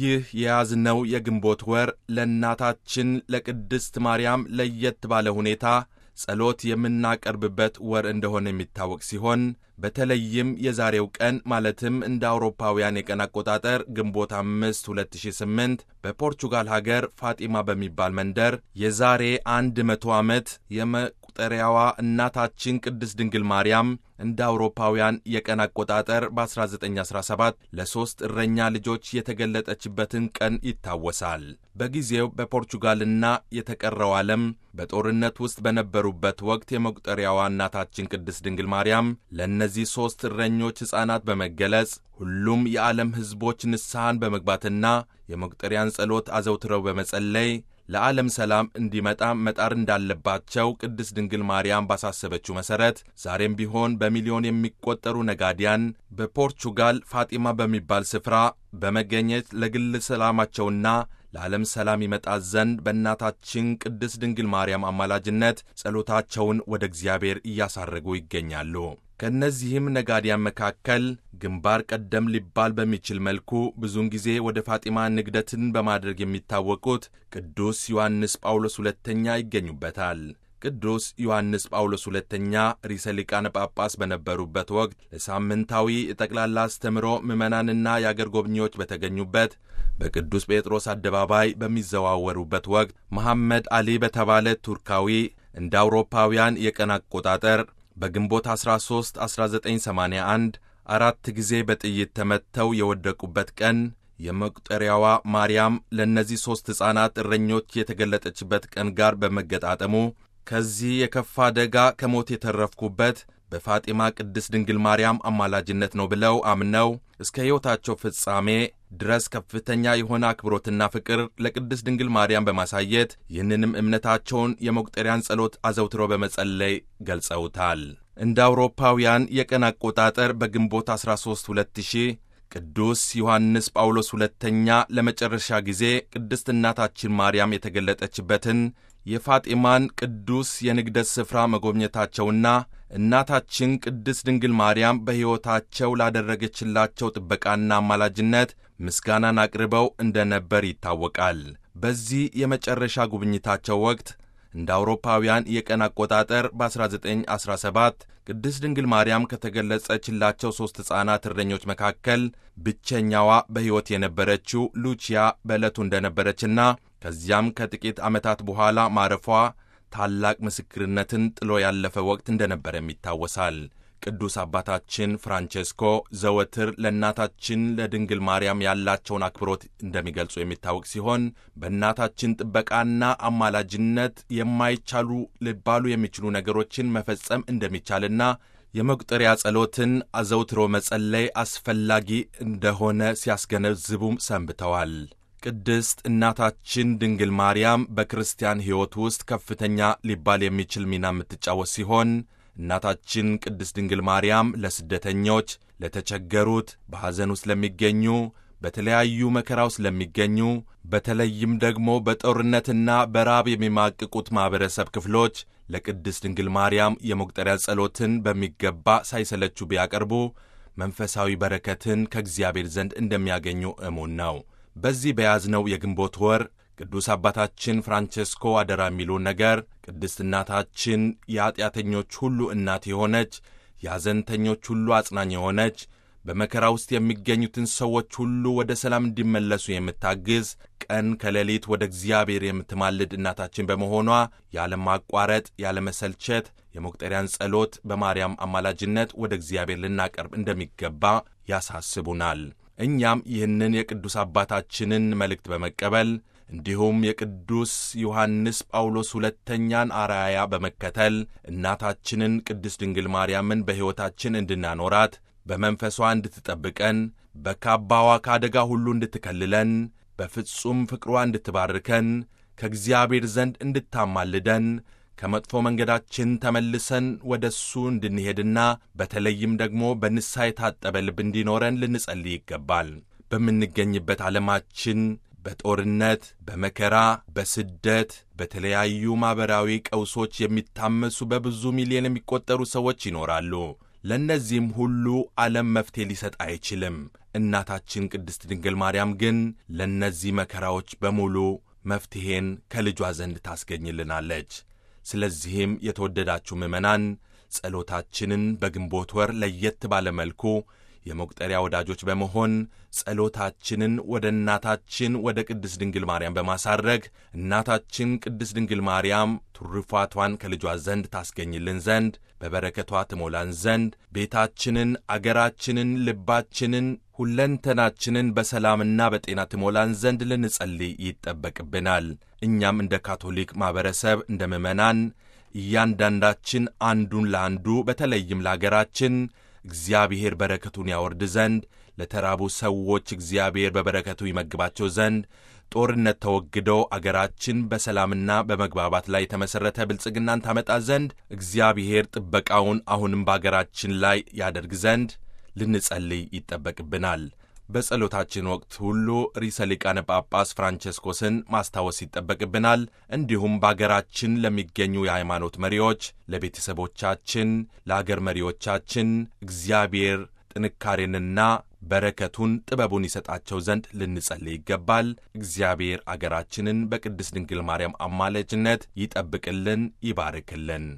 ይህ የያዝነው የግንቦት ወር ለእናታችን ለቅድስት ማርያም ለየት ባለ ሁኔታ ጸሎት የምናቀርብበት ወር እንደሆነ የሚታወቅ ሲሆን በተለይም የዛሬው ቀን ማለትም እንደ አውሮፓውያን የቀን አቆጣጠር ግንቦት አምስት 2008 በፖርቹጋል ሀገር ፋጢማ በሚባል መንደር የዛሬ አንድ መቶ ዓመት የመቁጠሪያዋ እናታችን ቅድስት ድንግል ማርያም እንደ አውሮፓውያን የቀን አቆጣጠር በ1917 ለሦስት እረኛ ልጆች የተገለጠችበትን ቀን ይታወሳል። በጊዜው በፖርቹጋልና የተቀረው ዓለም በጦርነት ውስጥ በነበሩበት ወቅት የመቁጠሪያዋ እናታችን ቅድስት ድንግል ማርያም ለእነዚህ ሦስት እረኞች ሕፃናት በመገለጽ ሁሉም የዓለም ሕዝቦች ንስሐን በመግባትና የመቁጠሪያን ጸሎት አዘውትረው በመጸለይ ለዓለም ሰላም እንዲመጣ መጣር እንዳለባቸው ቅድስት ድንግል ማርያም ባሳሰበችው መሠረት ዛሬም ቢሆን በሚሊዮን የሚቆጠሩ ነጋዲያን በፖርቹጋል ፋጢማ በሚባል ስፍራ በመገኘት ለግል ሰላማቸውና ለዓለም ሰላም ይመጣ ዘንድ በእናታችን ቅድስት ድንግል ማርያም አማላጅነት ጸሎታቸውን ወደ እግዚአብሔር እያሳረጉ ይገኛሉ። ከእነዚህም ነጋዲያን መካከል ግንባር ቀደም ሊባል በሚችል መልኩ ብዙውን ጊዜ ወደ ፋጢማ ንግደትን በማድረግ የሚታወቁት ቅዱስ ዮሐንስ ጳውሎስ ሁለተኛ ይገኙበታል። ቅዱስ ዮሐንስ ጳውሎስ ሁለተኛ ርዕሰ ሊቃነ ጳጳስ በነበሩበት ወቅት ለሳምንታዊ የጠቅላላ አስተምሮ ምዕመናንና የአገር ጎብኚዎች በተገኙበት በቅዱስ ጴጥሮስ አደባባይ በሚዘዋወሩበት ወቅት መሐመድ አሊ በተባለ ቱርካዊ እንደ አውሮፓውያን የቀን አቆጣጠር በግንቦት 13 1981 አራት ጊዜ በጥይት ተመትተው የወደቁበት ቀን የመቁጠሪያዋ ማርያም ለእነዚህ ሦስት ሕፃናት እረኞች የተገለጠችበት ቀን ጋር በመገጣጠሙ ከዚህ የከፋ አደጋ ከሞት የተረፍኩበት በፋጢማ ቅድስት ድንግል ማርያም አማላጅነት ነው ብለው አምነው እስከ ሕይወታቸው ፍጻሜ ድረስ ከፍተኛ የሆነ አክብሮትና ፍቅር ለቅድስት ድንግል ማርያም በማሳየት ይህንንም እምነታቸውን የመቁጠሪያን ጸሎት አዘውትሮ በመጸለይ ገልጸውታል። እንደ አውሮፓውያን የቀን አቆጣጠር በግንቦት 13 2000 ቅዱስ ዮሐንስ ጳውሎስ ሁለተኛ ለመጨረሻ ጊዜ ቅድስት እናታችን ማርያም የተገለጠችበትን የፋጢማን ቅዱስ የንግደት ስፍራ መጎብኘታቸውና እናታችን ቅድስት ድንግል ማርያም በሕይወታቸው ላደረገችላቸው ጥበቃና አማላጅነት ምስጋናን አቅርበው እንደነበር ይታወቃል። በዚህ የመጨረሻ ጉብኝታቸው ወቅት እንደ አውሮፓውያን የቀን አቆጣጠር በ1917 ቅድስት ድንግል ማርያም ከተገለጸችላቸው ሦስት ሕፃናት እረኞች መካከል ብቸኛዋ በሕይወት የነበረችው ሉቺያ በዕለቱ እንደነበረችና ከዚያም ከጥቂት ዓመታት በኋላ ማረፏ ታላቅ ምስክርነትን ጥሎ ያለፈ ወቅት እንደነበረም ይታወሳል። ቅዱስ አባታችን ፍራንቼስኮ ዘወትር ለእናታችን ለድንግል ማርያም ያላቸውን አክብሮት እንደሚገልጹ የሚታወቅ ሲሆን በእናታችን ጥበቃና አማላጅነት የማይቻሉ ሊባሉ የሚችሉ ነገሮችን መፈጸም እንደሚቻልና የመቁጠሪያ ጸሎትን አዘውትሮ መጸለይ አስፈላጊ እንደሆነ ሲያስገነዝቡም ሰንብተዋል። ቅድስት እናታችን ድንግል ማርያም በክርስቲያን ሕይወት ውስጥ ከፍተኛ ሊባል የሚችል ሚና የምትጫወት ሲሆን እናታችን ቅድስት ድንግል ማርያም ለስደተኞች፣ ለተቸገሩት፣ በሐዘን ውስጥ ለሚገኙ፣ በተለያዩ መከራ ውስጥ ለሚገኙ፣ በተለይም ደግሞ በጦርነትና በራብ የሚማቅቁት ማኅበረሰብ ክፍሎች ለቅድስት ድንግል ማርያም የመቁጠሪያ ጸሎትን በሚገባ ሳይሰለቹ ቢያቀርቡ መንፈሳዊ በረከትን ከእግዚአብሔር ዘንድ እንደሚያገኙ እሙን ነው። በዚህ በያዝነው የግንቦት ወር ቅዱስ አባታችን ፍራንቼስኮ አደራ የሚሉን ነገር ቅድስት እናታችን የኀጢአተኞች ሁሉ እናት የሆነች የሐዘንተኞች ሁሉ አጽናኝ የሆነች በመከራ ውስጥ የሚገኙትን ሰዎች ሁሉ ወደ ሰላም እንዲመለሱ የምታግዝ ቀን ከሌሊት ወደ እግዚአብሔር የምትማልድ እናታችን በመሆኗ ያለማቋረጥ ያለመሰልቸት የመቁጠሪያን ጸሎት በማርያም አማላጅነት ወደ እግዚአብሔር ልናቀርብ እንደሚገባ ያሳስቡናል። እኛም ይህንን የቅዱስ አባታችንን መልእክት በመቀበል እንዲሁም የቅዱስ ዮሐንስ ጳውሎስ ሁለተኛን አርአያ በመከተል እናታችንን ቅድስት ድንግል ማርያምን በሕይወታችን እንድናኖራት በመንፈሷ እንድትጠብቀን በካባዋ ከአደጋ ሁሉ እንድትከልለን በፍጹም ፍቅሯ እንድትባርከን ከእግዚአብሔር ዘንድ እንድታማልደን ከመጥፎ መንገዳችን ተመልሰን ወደ እሱ እንድንሄድና በተለይም ደግሞ በንስሐ የታጠበ ልብ እንዲኖረን ልንጸልይ ይገባል። በምንገኝበት ዓለማችን በጦርነት፣ በመከራ፣ በስደት፣ በተለያዩ ማኅበራዊ ቀውሶች የሚታመሱ በብዙ ሚሊዮን የሚቆጠሩ ሰዎች ይኖራሉ። ለእነዚህም ሁሉ ዓለም መፍትሔ ሊሰጥ አይችልም። እናታችን ቅድስት ድንግል ማርያም ግን ለእነዚህ መከራዎች በሙሉ መፍትሔን ከልጇ ዘንድ ታስገኝልናለች። ስለዚህም የተወደዳችሁ ምዕመናን ጸሎታችንን በግንቦት ወር ለየት ባለ መልኩ የመቁጠሪያ ወዳጆች በመሆን ጸሎታችንን ወደ እናታችን ወደ ቅድስት ድንግል ማርያም በማሳረግ እናታችን ቅድስት ድንግል ማርያም ትሩፋቷን ከልጇ ዘንድ ታስገኝልን ዘንድ በበረከቷ ትሞላን ዘንድ ቤታችንን፣ አገራችንን፣ ልባችንን፣ ሁለንተናችንን በሰላምና በጤና ትሞላን ዘንድ ልንጸልይ ይጠበቅብናል። እኛም እንደ ካቶሊክ ማኅበረሰብ እንደ ምዕመናን እያንዳንዳችን አንዱን ለአንዱ በተለይም ለአገራችን እግዚአብሔር በረከቱን ያወርድ ዘንድ ለተራቡ ሰዎች እግዚአብሔር በበረከቱ ይመግባቸው ዘንድ ጦርነት ተወግዶ አገራችን በሰላምና በመግባባት ላይ የተመሠረተ ብልጽግናን ታመጣ ዘንድ እግዚአብሔር ጥበቃውን አሁንም በአገራችን ላይ ያደርግ ዘንድ ልንጸልይ ይጠበቅብናል። በጸሎታችን ወቅት ሁሉ ርዕሰ ሊቃነ ጳጳስ ፍራንቸስኮስን ማስታወስ ይጠበቅብናል። እንዲሁም በአገራችን ለሚገኙ የሃይማኖት መሪዎች፣ ለቤተሰቦቻችን፣ ለአገር መሪዎቻችን እግዚአብሔር ጥንካሬንና በረከቱን ጥበቡን ይሰጣቸው ዘንድ ልንጸልይ ይገባል። እግዚአብሔር አገራችንን በቅድስት ድንግል ማርያም አማላጅነት ይጠብቅልን፣ ይባርክልን።